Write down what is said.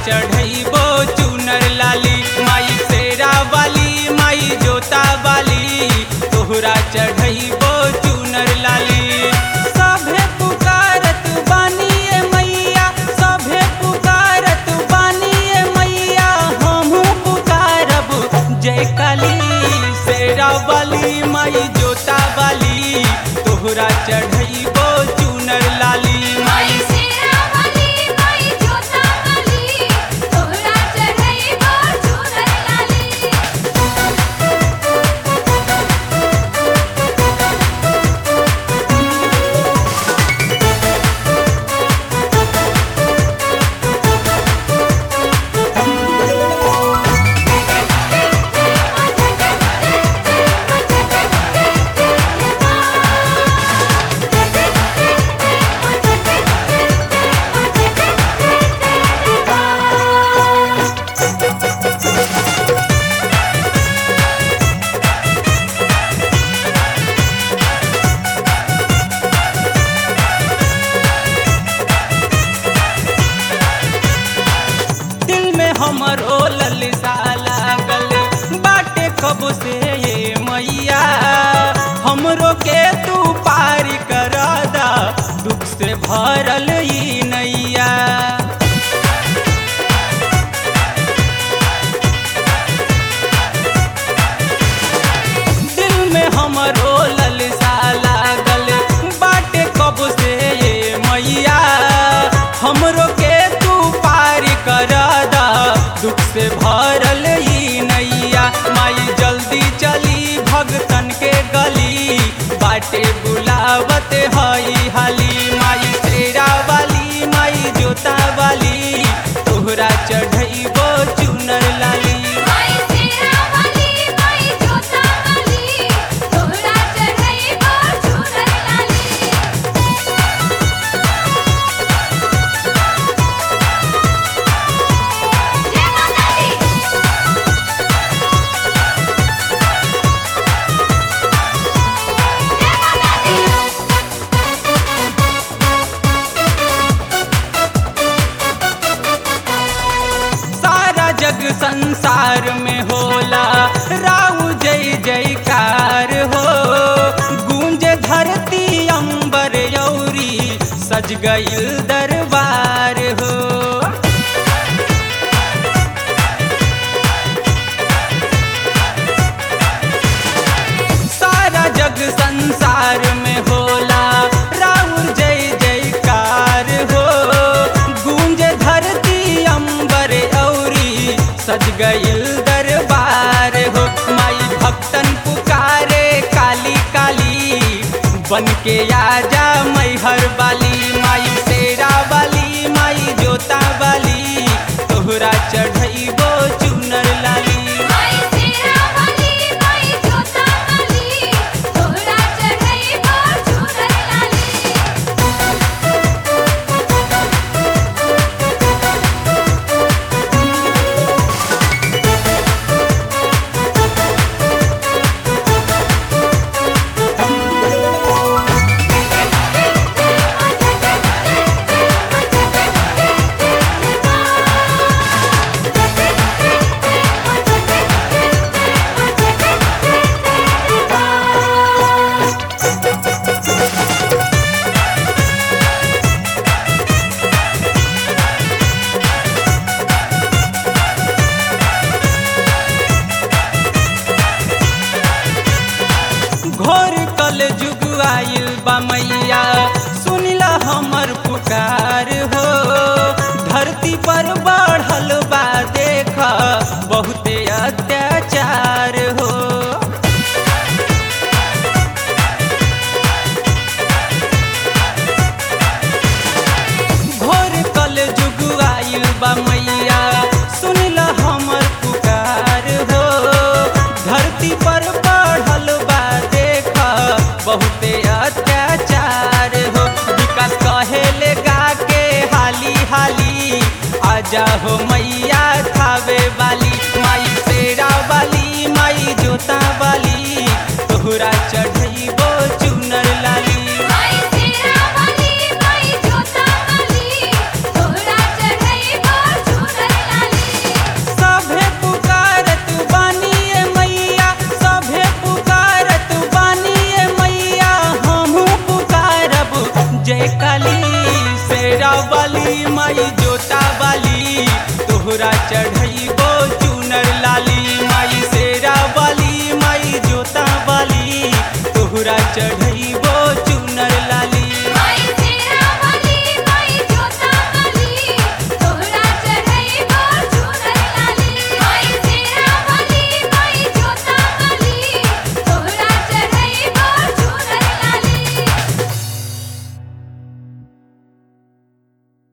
चढ़ैबो चुनर लाली माई शेरा वाली माई जोता वाली तोहरा चढ़ैबो चुनर लाली सभे पुकारत बानिए मैया सभे पुकारत बानिए मैया हमहू पुकारब जय काली शेरा वाली माई जोता वाली तोहरा चढ़ैबो चुनर लाली माई माई शेरा वाली माई जोता वाली तोहरा चढ़ैबो चुनर लाली दिल में हमर ओ ललसा लागल बाटे कब से ये मैया हमरो के तू पार करा दा दुख से भरल ई नैया दिल में हमर ओ ललसा लागल बाटे कब से ये मैया हमरो के तू पार कर दा दुख से भरल ई नैया माई जल्दी चली भगतन के गली बाटे बुलावत हई हाली माई शेरा वाली माई जोता वाली तोहरा चढ़ैबो चुनर लाली माई शेरा वाली माई जोता वाली तोहरा चढ़ैबो चुनर लाली जय माता दी जय माता दी सारा जग संसार में होला राउ जय जयकार हो गूंज धरती अंबर यौरी सज गईल दरबार हो सारा जग संसार में होला राउर जय जयकार हो गूंज धरती अंबर औरी सज गईल दरबार हो माई भक्तन पुकारे काली काली बन के आजा मैहर वाली माई शेरा वाली माई जोता वाली तोहरा चढ़ैबो चुनर लाली माई शेरा वाली माई जोता वाली तोहरा चढ़ैबो चुनर लाली घोर कल जुग आइल बा मैया सुनिला हमर पुकार हो धरती पर बढ़ल बा देख बहुते अत्याचार हो घोर कल जुग आइल बा मैया सुनिला हमर पुकार हो धरती पर बढ़ल बा देख बहुते अत्याचार हो विकास कहेले गा के हाली हाली आजा हो मैया थावे वाली माई शेरा वाली माई जोता वाली तोहरा चढ़ैबो चुनर लाली माई शेरा वाली माई जोता वाली तोहरा चढ़ैबो चुनर चढ़ई